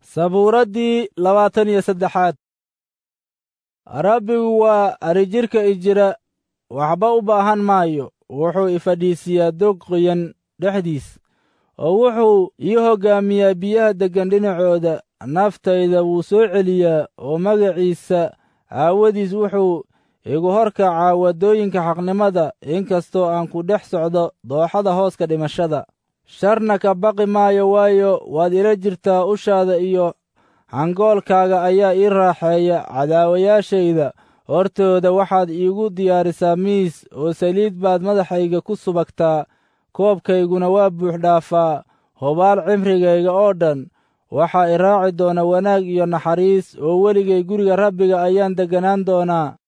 sabuuraddii labaatan iyo saddexaad rabbigu waa arijirka ijira waxba u baahan maayo wuxuu ifadhiisiyaa dog qoyan dhexdiis oo wuxuu ii hoggaamiyaa biyaha deggan dhinacooda naftayda wuu soo celiyaa oo magaciisa aawadiis wuxuu igu horkacaa waddooyinka xaqnimada inkastoo aan ku dhex socdo dooxada hooska dhimashada sharna ka baqi maayo waayo waad ila jirtaa ushaada iyo hangoolkaaga ayaa ii raaxeeya cadaawayaashayda hortooda waxaad iigu diyaarisaa miis oo saliid baad madaxayga ku subagtaa koobkayguna waa buux dhaafaa hubaal cimrigayga oo dhan waxaa i raaci doona wanaag iyo naxariis oo weligay guriga rabbiga ayaan degganaan doonaa